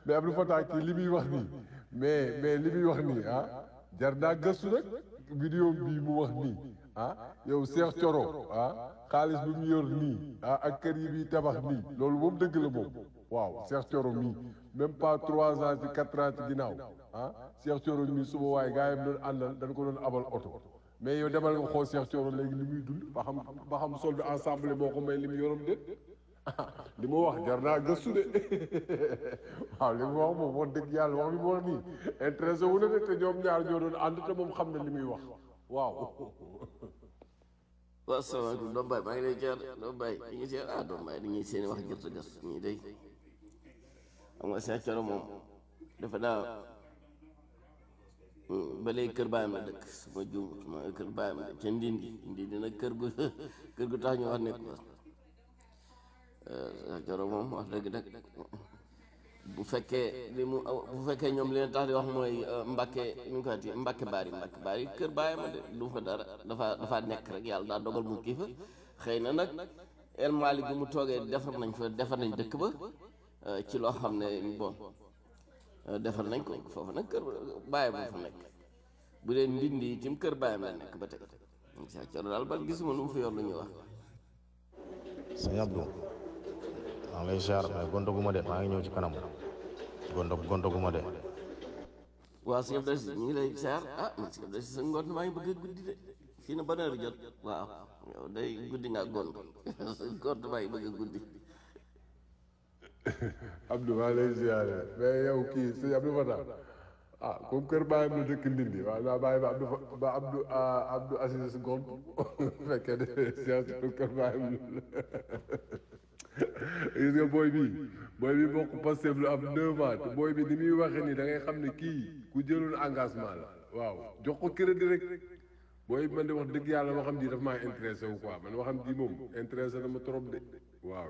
mais Abdou Fatah kii li muy wax nii mais mais li muy wax nii ah jar naa gëstu rek vidéo bii mu wax nii ah yow Cheikh Thioro ah xaalis bi mu yor nii ah ak kër yi bi tabax nii loolu moom dëgg la moom waaw Cheikh Thioro mii même pas trois ans ci quatre ans ci ginnaaw ah Cheikh Thioro mii suba waaye gaa yi doon àndal dañ ko doon abal oto mais yow demal nga xool Cheikh Thioro léegi li muy dund ba xam ba xam solde ensemble moo ko may li mu yoroon déet li mu wax jar naa gëstu de waaw li mu wax moom wax dëgg yàlla wax bi mu wax nii intéressé wu na de te ñoom ñaar ñoo doon ànd te moom xam na li muy wax waaw waaw salaamaaleykum doom baay maa ngi lay jaar doom baay ñu ngi seet ah doom baay dañuy seen wax jërte gas ñii day xam nga Cheikh Thioro moom dafa daa ba léegi kër baayam la dëkk su ma juum ma kër baayam la ca ndindi ndindi nag kër gu kër gu tax ñu wax nekk ko Cheikh Thioro moom wax dëgg nag bu fekkee li mu bu fekkee ñoom li leen tax di wax mooy Mbacke nu ñu koy waxee Mbacke Bari Mbacke Bari kër baayam de du fa dara dafa dafa nekk rek yàlla daa dogal mu kii fa xëy na nag El Malick bi mu toogee defar nañ fa defar nañ dëkk ba ci loo xam ne bon defar nañ ko foofu nag kër baayam fa nekk bu dee ndindi itam kër baayam la nekk ba tey Cheikh Thioro daal ban gisuma lu mu fi yor lu ñuy wax. sëñ Abdou maa ngi lay ziar mais gontaguma de maa ngi ñëw ci kanam gonta gontaguma de waaw sëñ Abdou ñu ngi lay ziar ah man sëñ Abdou sa ngont maa ngi bëgg a guddi de fii na ban heure jot waaw yow day guddi nga gont gont maa ngi bëgg a guddi Abdou maa lay ziare mais yow kii sëñ Abdou Fatah ah comme kër baayam la dëkk Ndindi waaw naa bàyyi ba Abdou Fa- ba Abdou ah, Abdou Aziz gont bu fekkee de Cheikh Thioro kër baayam la gis nga booy bi booy bi bokk Pastef lu am neuf ans te booy bi ni muy waxee nii da ngay xam ne kii ku jëloon engagement la waaw jox ko crédit rek booy bi man de wax dëgg yàlla ma xam ji daf maa intéressé wu quoi man ma xam ji moom intéressé na ma trop de waaw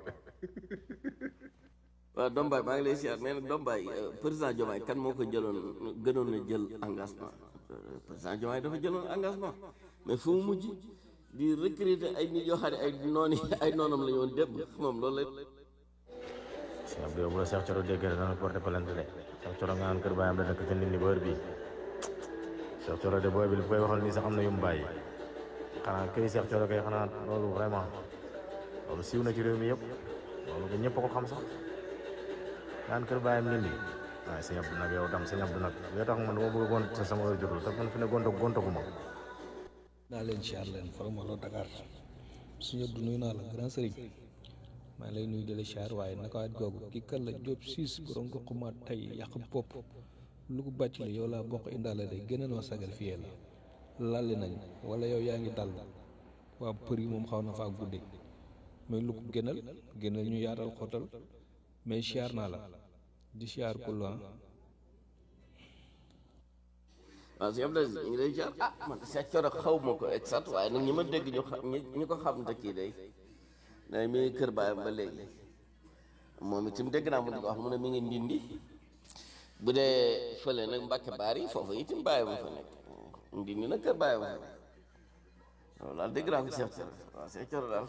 waaw Dombaay maa ngi lay siyaar mais nag Dombaay président Diomaye kan moo ko jëloon gënoon na jël engagement président Diomaye dafa jëloon engagement mais fu mu mujj di recruter ay nit yoo xam ne ay nooni ay noonam la ñu woon démb moom loolu la. sëñ Abdou yow bu la Cheikh Thioro déggee dana porté plainte de Cheikh Thioro nga naan kër baayam la dëkk ca Ndindi ba heure bii Cheikh Thioro de booy bi li koy waxal nii sax am na yu mu bàyyi xanaa këri Cheikh Thioro kay xanaa loolu vraiment loolu siiw na ci réew mi yëpp loolu ko ñëpp a ko xam sax naan kër baayam Ndindi waaye sëñ Abdou nag yow dam sëñ Abdou nag yoo tax man dama bëgg a gont te sama heure jotul te man fi ne gonta gontaguma naa leen siyaar leen Faramalo Dakar suñu Abdou nuyu naa la grand sëriñ maa ngi lay nuyu di la siyaar waaye naka waat googu kii kan la Diop siis borom ko xumaat tey yàq bopp lu ko bàcc la yow laa bokk indaale de gënal ma sagal fiyee la lalli nañ wala yow yaa ngi dal waa për yi moom xaw na faa gudde mais lu ko gënal gënal ñu yaatal xootal mais siyaar naa la di siyaar ku la waaw sëñ Abdou ñu ngi lay siyaar ah man Cheikh Thioro xaw ma ko exact waaye nag ñi ma dégg ñu xam ñi ñi ko xam te kii day day mi ngi kër baayam ba léegi moom itam dégg naa mu di ko wax mu ne mi ngi ndindi bu dee fële nag Mbàkke Baari foofu itam bàyyi ma fa nekk ndindi nag kër bàyyi ma fa nekk loolu daal dégg naa ko Cheikh Thioro waaw Cheikh Thioro daal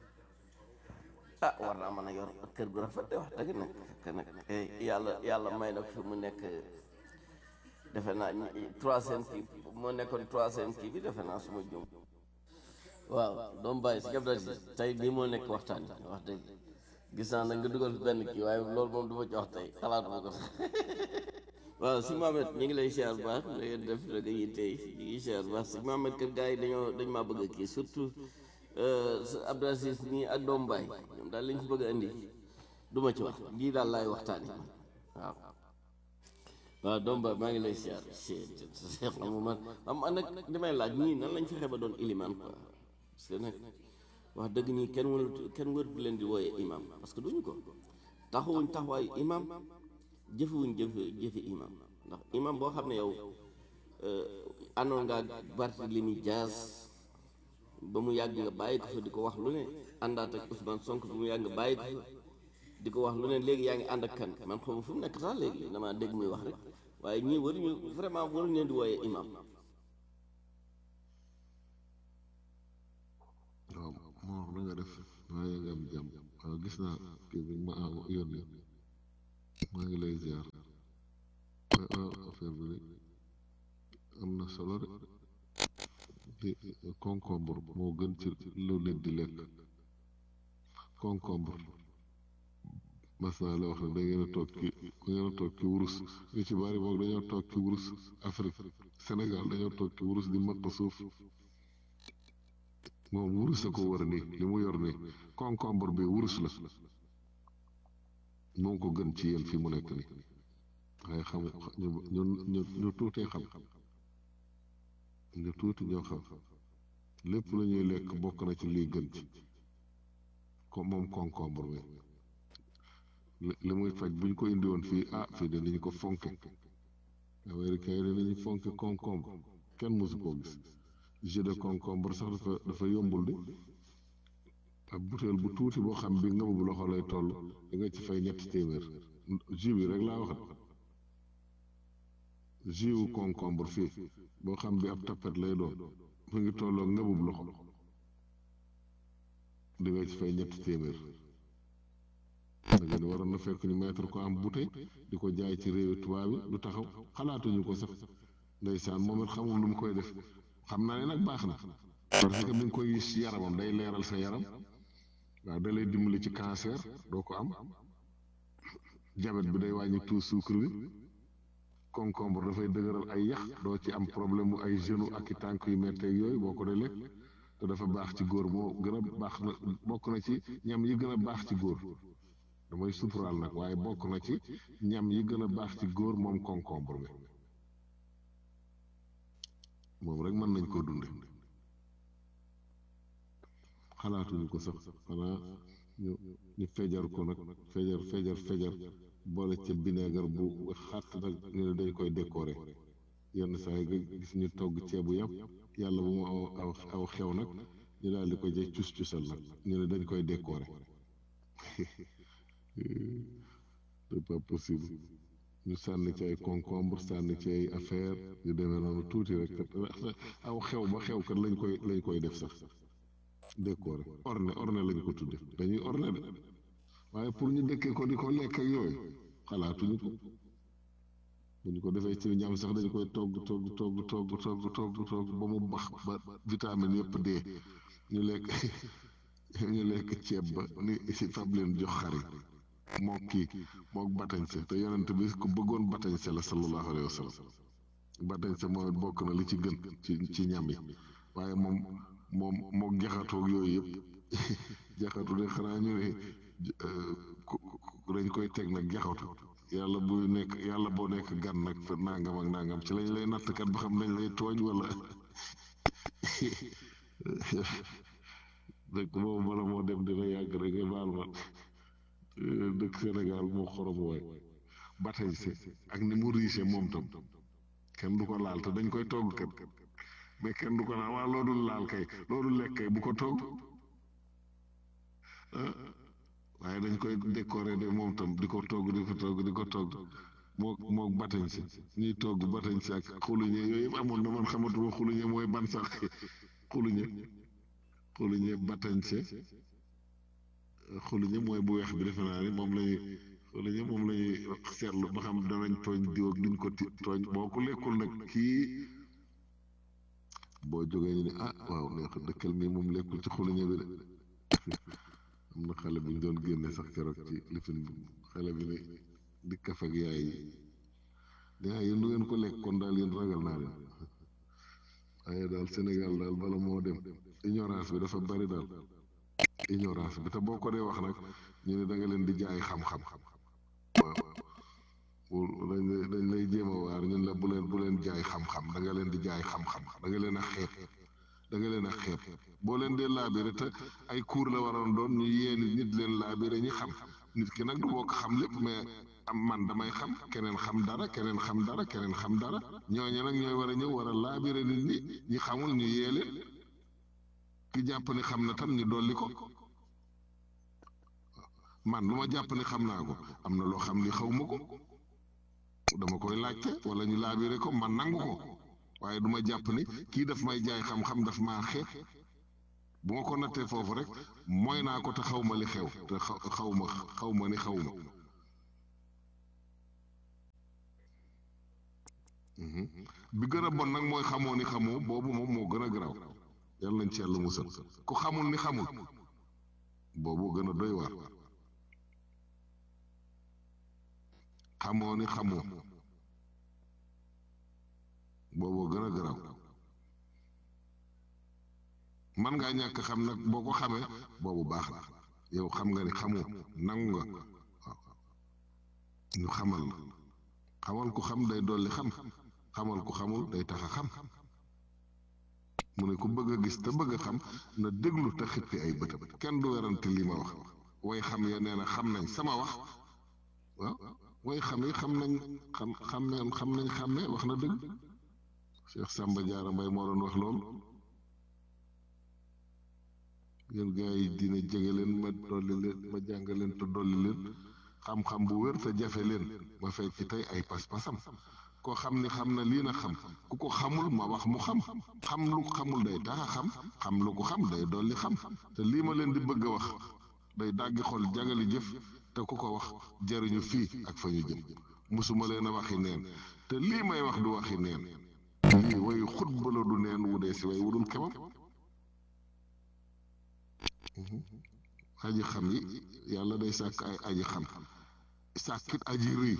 ah war naa mën a yor kër gu rafet de wax dëgg nag que nag yàlla yàlla may na ko fi mu nekk defe naa troisième kii moo nekkoon troisième kii bi defe naa suma jum waaw doom bàyyi si jab da si tey lii moo nekk waxtaan bi wax dëgg gis naa nag nga dugal fi benn kii waaye loolu moom du ma ci wax tey xalaatuma ko sax waaw si Mohamed ñu ngi lay siyaar bu baax da ngeen def rek yi tey ñu ngi siyaar bu baax si Mohamed kër gars yi dañoo dañ maa bëgg a kii surtout Abdou Aziz nii ak doom baay ñoom daal lañ fi bëgg a indi du ma ci wax lii daal laay waxtaani waaw waaw doom baay maa ngi lay siyaar seex na mu man am nag li may laaj ñii nan lañ fexe ba doon ilimaan quoi parce que nag wax dëgg ñii kenn warut kenn warut leen di wooyee imam parce que duñu ko taxawuñ taxawaayu imam jëfewuñ jëfe jëfe imam ndax imam boo xam ne yow àndoon ngaa Barthélémy Dias ba mu yàgg nga bàyyi ko fa di ko wax lu ne àndaat ak Ousmane Sonko ba mu yàgg nga bàyyi ko fa di ko wax lu ne léegi yaa ngi ànd ak kan man xaw ma fu mu nekk sax léegi damaa dégg muy wax rek waaye ñii waruñu vraiment waruñu leen di wooyee imam waaw moo na nga def waaye nga am jàmm waaw gis naa kii bi ma yónni maa ngi lay ziar affaire bi de am na solo de concombre moo gën ci lu nit di lekk concombre mas naa la wax ne da ngeen a toog ci da ngeen a toog ci wurus ñu ci bari boog dañoo toog ci wurus Afrique Sénégal dañoo toog ci wurus di maq suuf moom wurus a ko wër nii li mu yor nii concombre bi wurus la moo ko gën ci yéen fi mu nekk nii waaye xam ñu ñu ñu tuutee xam ñu tuuti ñoo xam lépp la ñuy lekk bokk na ci liy gën ci ko moom concombre bi li muy faj buñ ko indi woon fii ah fii danañ ko fonke américain yi danañu fonke concombre kenn mosu koo gis jus de concombre sax dafa dafa yombul di ak butéel bu tuuti boo xam bi nga bu loxo lay toll da nga ci fay ñetti téeméer jus bi rek laa waxat jus wu concombre fii boo xam bi ab tapet lay doon mu ngi tolloo ngëbub loxo di nga ci fay ñetti téeméer dangeen waroon na fekk ñu mettre ko am bouteille di ko jaay ci réewi tubaab yi du taxaw xalaatuñu ko sax ndeysaan moom it xamul lu mu koy def xam naa ne nag baax na parce que mi ngi koy gis ci yaramam day leeral sa yaram waaw da lay dimbali ci cancer doo ko am jabet bi day wàññi tout sucre bi concombre dafay dëgëral ay yax doo ci am problème mu ay genou ak i tànk yu metteeg yooyu boo ko dee lekk te dafa baax ci góor moo gën a baax na bokk na ci ñam yi gën a baax ci góor damay suturaal nag waaye bokk na ci ñam yi gën a baax ci góor moom concombre bi moom rek mën nañ koo dunde xalaatuñu ko sax xanaa ñu ñu fejar ko nag fejar fejar fejar boole ca vinaigre bu xàtt nag ñu ne dañ koy décorer yenn saa yi nga gis ñu togg ceebu yàpp yàlla bu mu aw aw xew nag ñu daal di ko jël cus cusal nag ñu ne dañ koy décorer c'est pas possible ñu sànni ci ay concombre sànni ci ay affaire yu demee noonu tuuti rek kat aw xew ba xew kat lañ koy lañ koy def sax décorer orne orne lañ ko tudde dañuy orne de waaye pour ñu dëkkee ko di ko lekk ak yooyu xalaatuñu ko bu ñu ko defee ci ñam sax dañu koy togg togg togg togg togg togg togg ba mu bax ba vitamine yëpp dee ñu lekk ñu lekk ceeb ba ni si fab leen jox xar yi mook kii mook batañse te yonent bi ku bëggoon batañse la sallallahu alayhi wa sallam batañse mooy bokk na li ci gën ci ci ñam yi waaye moom moom mook jaxatoog yooyu yëpp jaxatu de xanaa ñu ne dañ koy teg nag jaxatu yàlla buy nekk yàlla boo nekk gan nag fa nangam ak nangam ci lañ lay nattkat ba xam nañ lay tooñ wala dëkk boobu bala moo dem dina yàgg rek nga baal ma dëkk Sénégal moo xorom waay batañ si ak ni mu riche moom tam kenn du ko laal te dañ koy togg kat mais kenn du ko laal waa loolu laal kay loolu lekk kay bu ko togg waaye dañ koy décorer de moom tam di ko togg di ko togg di ko togg moo moo batañ si ñuy togg batañ si ak xuluñe yooyu yëpp amoon na man xamatuma xuluñe mooy ban sax xuluñe xuluñe batañ si xuluñe mooy bu weex bi defe naa ni moom lañuy xuluñe moom lañuy seetlu ba xam danañ tooñ diw ak duñ ko ti tooñ boo ko lekkul nag kii boo jógee ñu ne ah waaw neex dëkkal mi moom lekkul ci xuluñe bi de am na xale bu ñu doon génne sax keroog ci lifin bi xale bi ne di kaf ak yaay yi yaay yéen du ngeen ko lekk kon daal yéen ragal naa leen waaye daal Sénégal daal bala moo dem ignorance bi dafa bari daal ignorance bi te boo ko dee wax nag ñu ne da nga leen di jaay xam-xam waaw dañ lay dañ lay jéem a waar ñun la bu leen bu leen jaay xam-xam da nga leen di jaay xam-xam da nga leen a xeeb da nga leen a xeeb boo leen dee laabire te ay cours la waroon doon ñu yéeni nit leen laabire ñi xam nit ki nag du bokk xam lépp mais am man damay xam keneen xam dara keneen xam dara keneen xam dara ñooñu nag ñooy war a ñëw war a laabire nit ñi ñi xamul ñu yee leen ki jàpp ni xam na tam ñu dolli ko man lu ma jàpp ni xam naa ko am na loo xam ni xaw ma ko dama koy laajte wala ñu laabire ko man nangu ko waaye du ma jàpp ni kii daf may jaay xam-xam daf maa xeeb bu ma ko nattee foofu rek mooy naa ko te xaw ma li xew te xaw ma xaw ma ni xaw ma bi gën a bon nag mooy xamoo ni xamoo boobu moom moo gën a garaaw yàlla nañ ci yàlla musal ku xamul ni xamul boobu gën a doy waar xamoo ni xamoo boobu gën a garaaw man ngaa ñàkk xam nag boo ko xamee boobu baax na yow xam nga ni xamoo nangu nga waaw ñu xamal la xamal ku xam day dolli xam xamal ku xamul day tax a xam mu ne ku bëgg a gis te bëgg a xam na déglu te xippi ay bëtam kenn du werante li ma wax way xam ya nee na xam nañ sama wax waaw way xam yi xam nañ xam xam xam nañ xàmmee wax na dëgg Cheikh Samba Diarra Mbaye moo doon wax loolu yéen gars yi dina jege leen ma dolli leen ma jàng leen te dolli leen xam-xam bu wér te jafe leen ma fekk ci tey ay pas-pasam koo xam ni xam na lii na xam ku ko xamul ma wax mu xam xam lu ko xamul day tax a xam xam lu ko xam day dolli xam te lii ma leen di bëgg a wax day dàggi xol jagali jëf te ku ko wax jariñu fii ak fa ñu jëm musuma leen a waxi neen te lii may wax du waxi neen lii way xutba la du neen wu dee si way wudul kemam aji xam yi yàlla day sàkk ay aji xam sàkkit aji rëy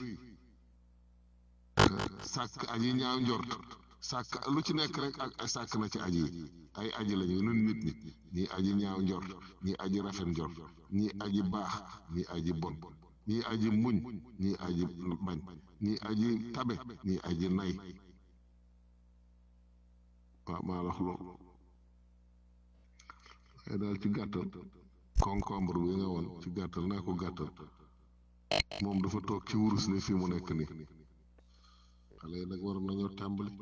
sàkk aji ñaaw njort sàkk lu ci nekk rek ak sàkk na ci aji yi ay aji lañu nun nit ñi ñii aji ñaaw njort ñii aji rafet njort ñii aji baax ñii aji bon ñii aji muñ ñii aji bañ ñii aji tabe ñii aji nay waaw maa wax loolu waaye daal ci gàttal concombre bi nga woon ci gàttal naa ko gàttal moom dafa toog ci wurus ne fii mu nekk nii xale yi nag waroon nañoo tàmbali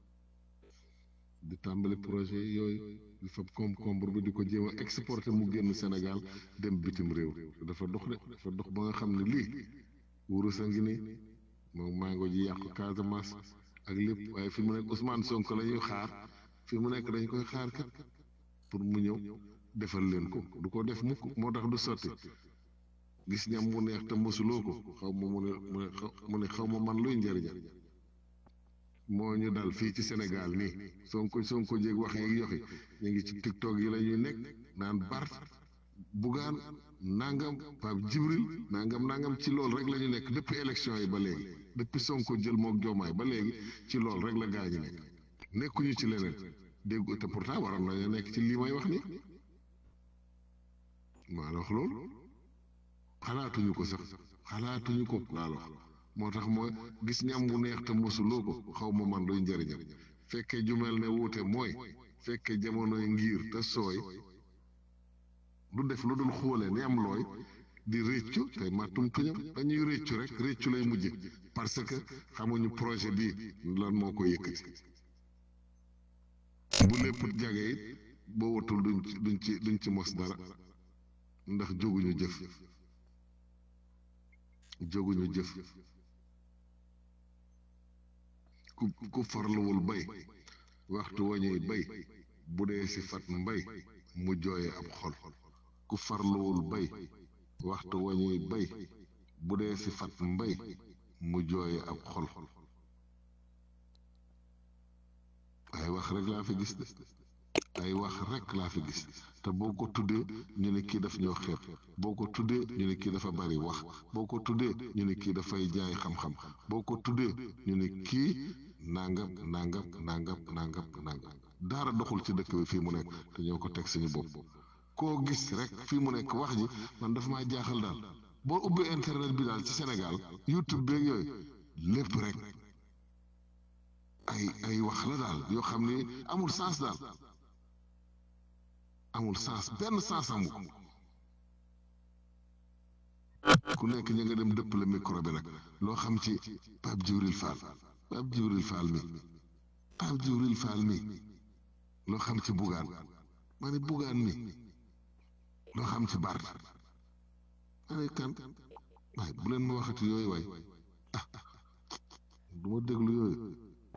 di tàmbali projet yooyu di fab concombre bi di ko jéem a exporter mu génn Sénégal dem bitim réew dafa dox de dafa dox ba nga xam ne lii wurus a ngi nii moom mango ji yàqu Casamance ak lépp waaye fi mu nekk Ousmane Sonko la ñuy xaar fi mu nekk dañ koy xaar kat pour mu ñëw defal leen ko du ko def mukk moo tax du sotti gis ñam mu neex te mosuloo ko xaw ma mu ne mu ne xaw ma man luy njëriñam moo ñu dal fii ci Sénégal nii Sonko Sonko jéeg wax yeeg yoxi ñu ngi ci TikTok yi la ñuy nekk naan Bart Bougane nangam Pape Djibril nangam nangam ci loolu rek la ñu nekk depuis élection yi ba léegi depuis Sonko jël mook Jomaay ba léegi ci loolu rek la gaa ñi nekk nekkuñu ci leneen dégg te pourtant waroon nañu nekk ci lii may wax nii maa la wax loolu xalaatuñu ko sax xalaatuñu ko laa la wax moo tax mooy gis ñam bu neex te mosuloo ko xaw ma man luy njëriñam fekkee ju mel ne wuute mooy fekkee jamonoy ngir te sooy du def lu dul xóole ni am looy di réccu te màttum tuñam dañuy réccu rek réccu lay mujj parce que xamuñu projet bi lan moo ko yëkkati bu lépp jage it boo watul duñ ci duñ ci duñ ci mos dara ndax jóguñu jëf jóguñu jëf ku ku farluwul bay waxtu wañuy bay bu dee si fat mbay mu jooye ab xol ku farluwul bay waxtu wañuy bay bu dee si fat mbay mu jooye ab xol ay wax rek laa fi gis de ay wax rek laa fi gis te boo ko tuddee ñu ne kii daf ñoo xeeb boo ko tuddee ñu ne kii dafa bari wax boo ko tuddee ñu ne kii dafay jaay xam-xam boo ko tuddee ñu ne kii nangam nangam nangam nangam nangam daara doxul ci dëkk bi fii mu nekk te ñoo ko teg suñu bopp koo gis rek fii mu nekk wax ji man dafa maa jaaxal daal boo ubbee internet bi daal ci Sénégal YouTube beeg yooyu lépp rek ay ay wax la daal yoo xam ni amul sens daal amul sens benn sens amu ko ku nekk ña nga dem dëpp la micro bi nag loo xam ci Pape Djibril Fall Pape Djibril Fall mi Pape Djibril Fall mi loo xam ci Bougane ma ne Bougane mi loo xam ci Bart ma ne kan waaye bu leen ma waxati yooyu waay ah du ma déglu yooyu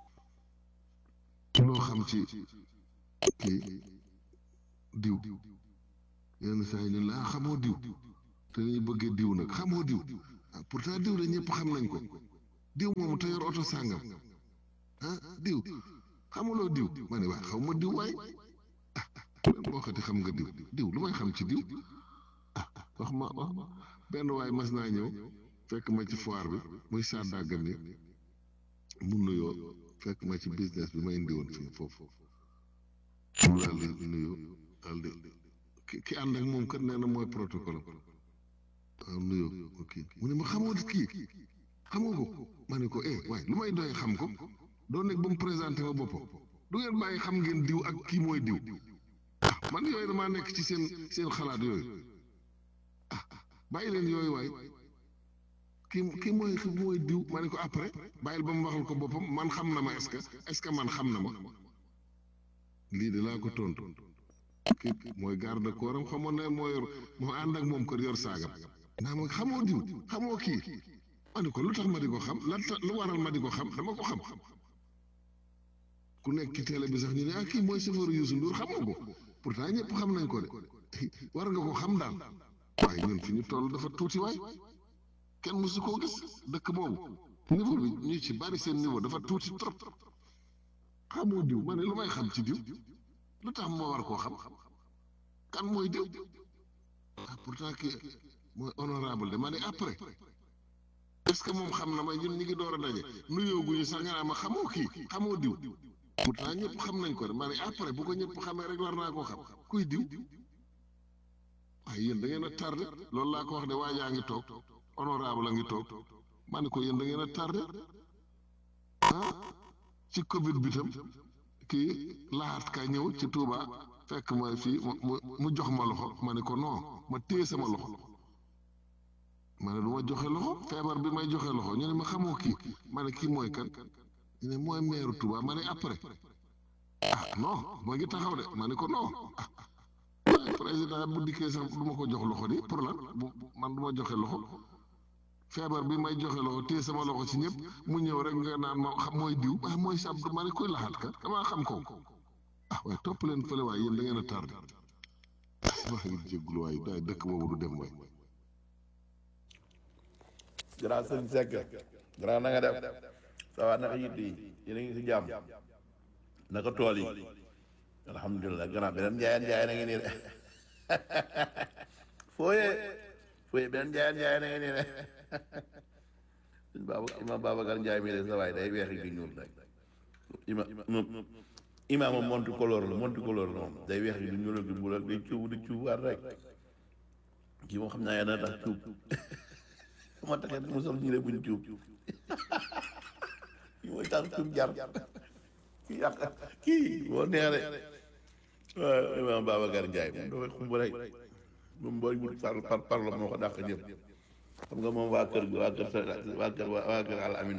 loo xam ci kii diw yenn saa yi ñun la ah xamoo diw te dañuy bëggee diw nag xamoo diw ah pourtant diw la ñëpp xam nañ ko diw moomu te yor oto sàngam ah diw xamuloo diw ma ne waa xaw ma diw waay ah boo xati xam nga diw diw lu may xam ci diw ah wax ma wax ma benn waay mas naa ñëw fekk ma ci foire bi muy sàddaaga ni mu nuyoo fekk ma ci business bi ma indi woon fii foofu mu daal di nuyoo daal di ki ki ànd ak moom kat nee na mooy protocole waaw nuyoo ok mu ne ma xamoo kii xamoo ko ma ne ko eh waaye lu may doy xam ko doo nekk ba mu présenté ma boppam du ngeen bàyyi xam ngeen diw ak kii mooy diw ah man yooyu damaa nekk ci seen seen xalaat yooyu ah bàyyi leen yooyu waay kii kii mooy kii mooy diw ma ne ko après bàyyil ba mu waxal ko boppam man xam na ma est-ce que est-ce que man xam na ma lii de laa ko tontu kii mooy garde corps am xamoon ne moo yor moo ànd ak moom kër yor saagam naa ma xamoo diw xamoo kii ma ne ko lu tax ma di ko xam lan tax lu waral ma di ko xam dama ko xam ku nekk ci télé bi sax ñu ne ah kii mooy chauffeur Youssou Ndour xamoo ko pourtant ñëpp xam nañ ko de war nga ko xam daal waaye ñun fi ñu toll dafa tuuti waay kenn mësu koo gis dëkk boobu niveau bi ñu ci bari seen niveau dafa tuuti trop xamoo diw ma ne lu may xam ci diw lu tax moo war koo xam kan mooy diw ah pourtant kii mooy honorable de ma ne après est-ce que moom xam na ma ñun ñi ngi door a daje nuyoo guñu sax nga naa ma xamoo kii xamoo diw pourtant ñëpp xam nañ ko de ma ne après bu ko ñëpp xamee rek war naa koo xam kuy diw waaye yéen da ngeen a tardé loolu laa ko wax de waa yaa ngi toog honorable a ngi toog ma ne ko yéen da ngeen a tardé ah ci Covid bi tam kii laat ka ñëw ci Touba fekk ma fii mu mu jox ma loxo ma ne ko non ma téye sama loxo ma ne du ma joxe loxo feebar bi may joxe loxo ñu ne ma xamoo kii ma ne kii mooy kan ñu ne mooy meeru Touba ma ne après ah non ma ngi taxaw de ma ne ko non ah waaye président bu dikkee sax du ma ko jox loxo di pour lan bu man du ma joxe loxo feebar bi may joxe loxo téye sama loxo ci ñëpp mu ñëw rek nga naan ma xam mooy diw ah mooy sab ma ne koy laxaat ka damaa xam ko ah waaye topp leen fële waaye yéen da ngeen a tardé wax ngi jéggulu waaye daay dëkk boobu du dem waay grand sëñ Seck grand na nga def ça va naka yitt yi yéen a ngi si jàmm naka tool yi alhamdulilah grand beneen njaayeen njaayeen a ngi nii de fooyee fooyee beneen njaayeen njaayeen a ngi nii de suñ baaba imam Babacar Njaay mi de sa waay day weex gi ñuul rek ima ima moom monti couleur la monti couleur la moom day weex gi du ñuul ak du bul ak day cuub di cuubaat rek kii moom xam naa yaa na tax cuub ma taxee mu sol ñu ne buñ cuub kii mooy tax cuub jar kii yàq kii moo neex de waaw imaam Babacar Ndiaye moom dafay xumb rek moom booy wut par par parlo moo ko dàq ñëpp xam nga moom waa kër gi waa kër sa waa kër waa kër Al Amin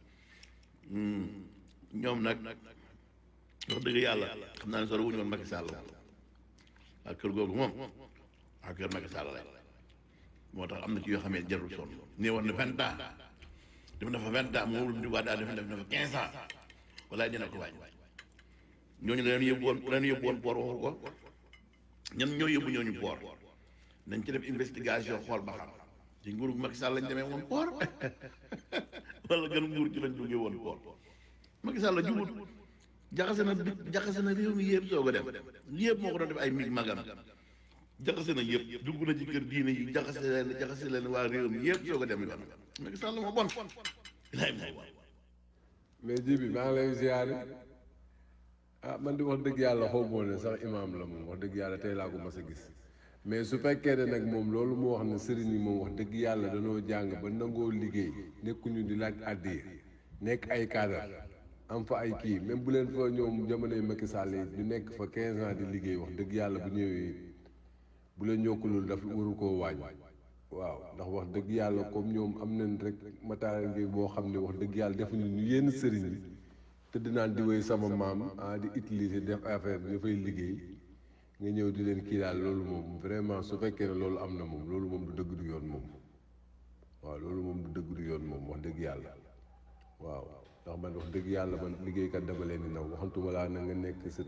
ñoom nag wax dëgg yàlla xam naa ne sori wuñu woon Macky Sall waa kër googu moom waa kër Macky Sall rek moo tax am na ci yoo xamee jarul sonn nii war na vingt ans def na fa vingt ans moom lu waa daal def def na fa quinze ans walaay dina ko wàññi ñooñu leen yóbbu woon leen yóbbu woon poor waxu ko ñan ñoo yóbbu ñooñu poor nañ ci def investigation xool ba xam ci nguuru Macky Sall lañ demee woon poor wala gën nguur ci lañ duggee woon poor Macky Sall la jubut jaxase na jaxase na réew mi yëpp soog a dem yëpp moo ko doon def ay mig magam jaxase na yëpp dugg na ci kër diine yi jaxase leen jaxase leen waa réew mi yëpp soog a dem yoon Macky Sall moo bon ilaay moo bon mais ji bi maa ngi lay ziare ah man di wax dëgg yàlla xaw moo ne sax imaam la moom wax dëgg yàlla tey laa ko mas a gis mais su fekkee ne nag moom loolu mu wax ne sëriñ yi moom wax dëgg yàlla danoo jàng ba nangoo liggéey nekkuñu di laaj àddiya nekk ay cadre am fa ay kii même bu leen fa ñoom jamonoy Macky Sall yi ñu nekk fa 15 ans di liggéey wax dëgg yàlla bu ñëwee bu leen yokkulul dafa waru koo waaj waaw ndax wax dëgg yàlla comme ñoom am nañ rek matériel ngi boo xam ne wax dëgg yàlla defuñu ñu yenn sëriñ yi tëdd naan di wéy sama maam ah di utiliser def affaire bi dafay liggéey nga ñëw di leen kii daal loolu moom vraiment su fekkee ne loolu am na moom loolu moom du dëgg du yoon moom waaw loolu moom du dëgg du yoon moom wax dëgg yàlla waaw ndax man wax dëgg yàlla man liggéeykat dama leen di naw waxantuma laa na nga nekk sët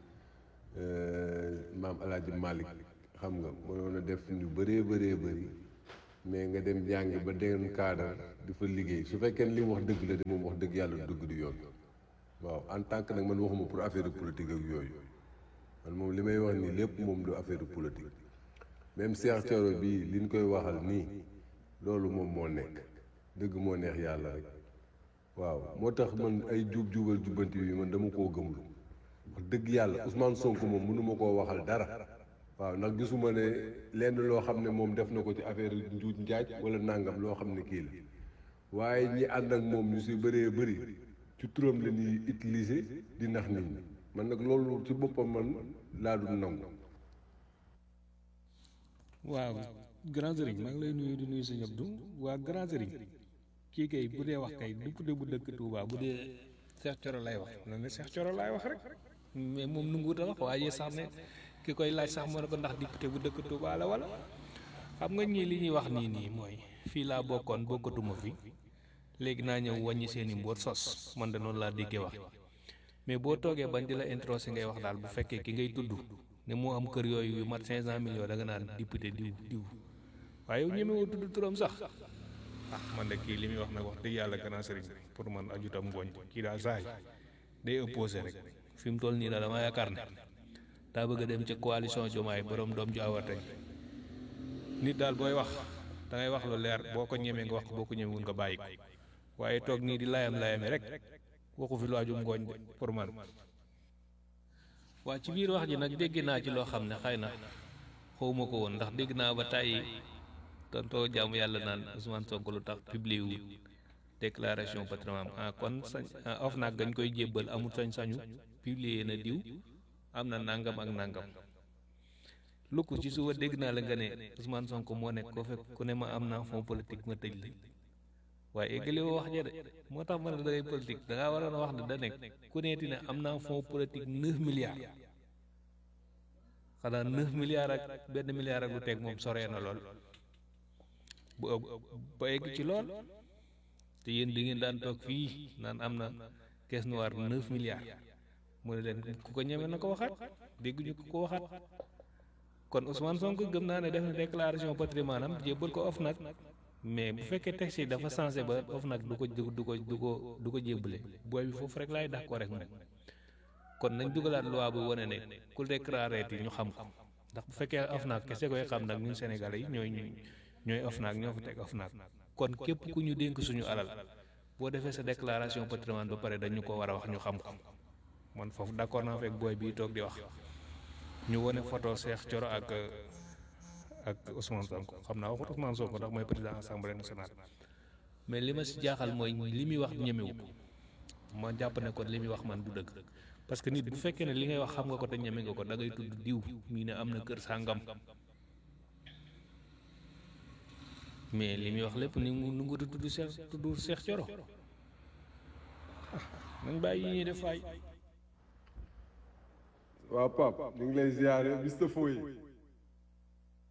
maam alaaji Malick xam nga mënoon a def ñu bëree bëree bëri mais nga dem jàngi ba deen cadre di fa liggéey su fekkee ne li mu wax dëgg la de moom wax dëgg yàlla du dëgg du yoon waaw en tant que nag man waxuma pour affaire politique ak yooyu man moom li may wax nii lépp moom du affaire politique même Cheikh Thioro bii li ñu koy waxal nii loolu moom moo nekk dëgg moo neex yàlla rek waaw moo tax man ay jub jubal jubbanti bi man dama koo gëmlu wax dëgg yàlla Ousmane Sonko moom mënuma koo waxal dara waaw ndax gisuma ne lenn loo xam ne moom def na ko ci affaire njuuj njaaj wala nangam loo xam ne kii la waaye ñi ànd ak moom ñu si bëree bëri ci turam la ñuy utiliser di nax nit ñi man nag loolu ci boppam man laa dul nangu. waaw grand sëriñ maa ngi lay nuyu di nuyu sëñ Abdou waa grand sëriñ kii kay bu dee wax kay dupp de bu dëkk Touba bu dee Cheikh Thioro lay wax na ne Cheikh Thioro laay wax rek mais moom nu nguut a wax waaye sax ne ki koy laaj sax moo ne ko ndax député bu dëkk Touba la wala xam nga ñii li ñuy wax nii nii mooy fii laa bokkoon bokkatuma fi léegi naa ñëw wàññi seen i mboot sos man de noonu laa déggee wax mais boo toogee bañ di la introsé ngay wax daal bu fekkee ki ngay tudd ne moo am kër yooyu yu mat 500 millions da nga naan député diw diw waaye yow ñemewoo tudd turam sax ah man de kii li muy wax nag wax dëgg yàlla gannaaw sëriñ pour man ajutam ngooñ kii daal saay day opposé rek fi mu toll nii daal dama yaakaar ne daa bëgg a dem ca coalition Diomaye borom doom ju awatay nit daal booy wax da ngay wax lu leer boo ko ñemee nga wax ko boo ko ñemewul nga bàyyi ko waaye toog nii di layam layame rek waxu fi lu ajum ngooñ de pour man waa ci biir wax ji nag dégg naa ci loo xam ne xëy na xawma ko woon ndax dégg naa ba tàyyi tontoo jaamu yàlla naan Ousmane Sonko lu tax publié wu déclaration patrimoine ah kon sañ of nag gañ koy jébbal amul sañ-sañu publier na diw am na nangam ak nangam lu ko ci suba dégg naa la nga ne Ousmane Sonko moo nekk ko fekk ku ne ma am naa fond politique ma tëj la waaye eggali woo wax ja de moo tax ma ne da ngay politique da ngaa waroon a wax ne da nekk ku neeti ne am naa fond politique neuf milliards xanaa neuf milliards ak benn milliard ak lu teg moom soree na lool bu ba egg ci lool te yéen di ngeen daan toog fii naan am na caisse noire neuf milliards mu ne leen ku ko ñeme na ko waxaat dégguñu ko ko waxaat kon Ousmane Sonko gëm naa ne def na déclaration patrimoine am jébbal ko OFNAC mais bu fekkee texte yi dafa changé ba OFNAC du ko du ko du ko du ko jébbale booy bi foofu rek laay d'accord rek moom kon nañ dugalaat loi bu wane ne ku déclaré yi ñu xam ko ndax bu fekkee OFNAC kese koy xam nag ñun Sénégalais yi ñooy ñooy OFNAC ñoo fa teg OFNAC kon képp ku ñu dénk suñu alal boo defee sa déclaration patrimoine ba pare dañu ko war a wax ñu xam ko man foofu d'accord naa fekk booy bii toog di wax ñu wane photo Cheikh Thioro ak ak Ousmane Sonko xam naa waxut Ousmane Sonko ndax mooy président assemblée nationale mais li ma si jaaxal mooy li muy wax ñemewu ko ma jàpp ne kon li muy wax man du dëgg parce que nit bu fekkee ne li ngay wax xam nga ko te ñeme nga ko da ngay tudd diw mii ne am na kër sàngam mais li muy wax lépp ni mu nu ngutu tudd Cheikh tudd Cheikh Thioro nañ bàyyi yi ñuy def waay waaw Pape ñu ngi lay ziare Mr Foye